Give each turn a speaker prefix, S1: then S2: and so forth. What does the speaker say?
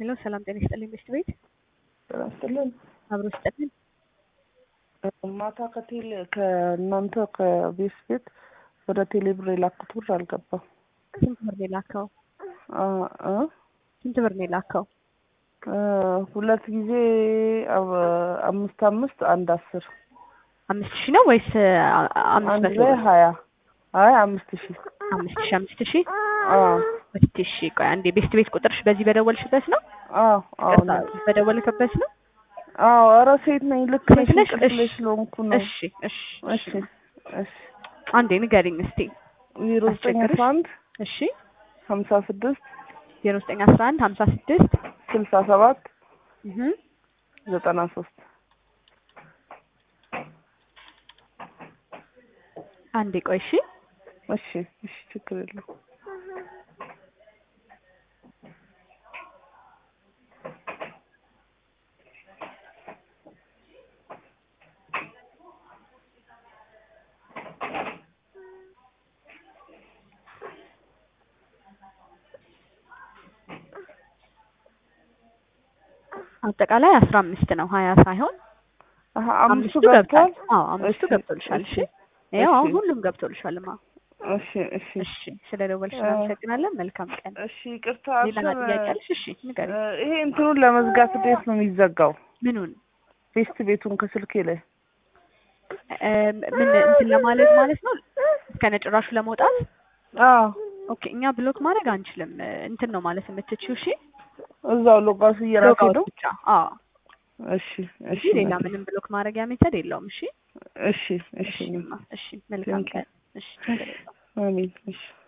S1: ሄሎ ሰላም ጤና ይስጥልኝ ሚስት ቤት
S2: ጤና ይስጥልን።
S1: አብሮ ይስጥልን።
S2: ማታ ከቴሌ ከእናንተ ከቤስ ቤት ወደ ቴሌ ብር የላኩት ብር አልገባም።
S1: ስንት ብር ነው የላከው?
S2: አ አ
S1: ስንት ብር ነው የላከው?
S2: እ ሁለት ጊዜ አ- አምስት አምስት አንድ አስር
S1: አምስት ሺህ ነው ወይስ አ- አምስት
S2: አንድ
S1: መቶ
S2: ላይ
S1: ብር?
S2: ሀያ አይ አምስት ሺህ
S1: አምስት ሺህ አምስት ሺህ
S2: አዎ
S1: እስቲ እሺ ቆይ አንዴ ቤስት ቤት ቁጥርሽ በዚህ በደወልሽበት ነው?
S2: አዎ አዎ
S1: ይቅርታ፣ በደወልክበት ነው?
S2: አዎ ኧረ ሴት ነኝ ልክ ነሽ
S1: ሴት ነሽ?
S2: እንቅልፍ ላይ
S1: እሺ።
S2: ስለሆንኩ ነው
S1: እሺ እሺ
S2: እሺ እሺ
S1: አንዴ ንገሪኝ እስቲ።
S2: ዜሮ ዘጠኝ
S1: አስቸግርሽ?
S2: አስራ አንድ
S1: እሺ
S2: ሀምሳ ስድስት
S1: ዜሮ ዘጠኝ አስራ አንድ ሀምሳ ስድስት
S2: ስልሳ ሰባት
S1: እህ
S2: ዘጠና ሶስት
S1: አንዴ ቆይ እሺ
S2: እሺ እሺ ችግር የለውም
S1: አጠቃላይ አስራ አምስት ነው ሀያ ሳይሆን
S2: አሀ
S1: አምስቱ
S2: አምስቱ
S1: ገብቷል።
S2: ገብቷል
S1: አዎ አምስቱ
S2: እሺ፣
S1: ገብቶልሻል። እሺ
S2: እሺ፣
S1: ያው አሁን
S2: እሺ።
S1: ሁሉም ገብቶልሻልማ።
S2: እሺ እሺ
S1: እሺ ስለደወልሽ
S2: እ-
S1: እናመሰግናለን። መልካም ቀን።
S2: እሺ ይቅርታ
S1: ሌላ
S2: እንትን
S1: ጥያቄ አለሽ? እሺ ንገሪኝ።
S2: እ፣ ይሄ እንትኑን ለመዝጋት እንዴት ነው የሚዘጋው?
S1: ምኑን
S2: ፌስት ቤቱን ከስልኬ ላይ
S1: እም፣ ምን እንትን ለማለት ማለት ነው ከነጭራሹ ለመውጣት
S2: አዎ
S1: ኦኬ። እኛ ብሎክ ማድረግ አንችልም። እ፣ እንትን ነው ማለት የምትችይው። እሺ
S2: እዛው ሎጋሱ እየራሴ
S1: ሎጋውት
S2: ነው።
S1: ብቻ። አዎ
S2: እሺ እሺ
S1: እንጂ ሌላ ምንም ብሎክ ማድረጊያ ሜተድ የለውም። እሺ
S2: እሺ እሺ
S1: እሺ እሺ መልካም
S2: Thank you.
S1: ቀን። እሺ ችግር የለውም።
S2: አሜን እሺ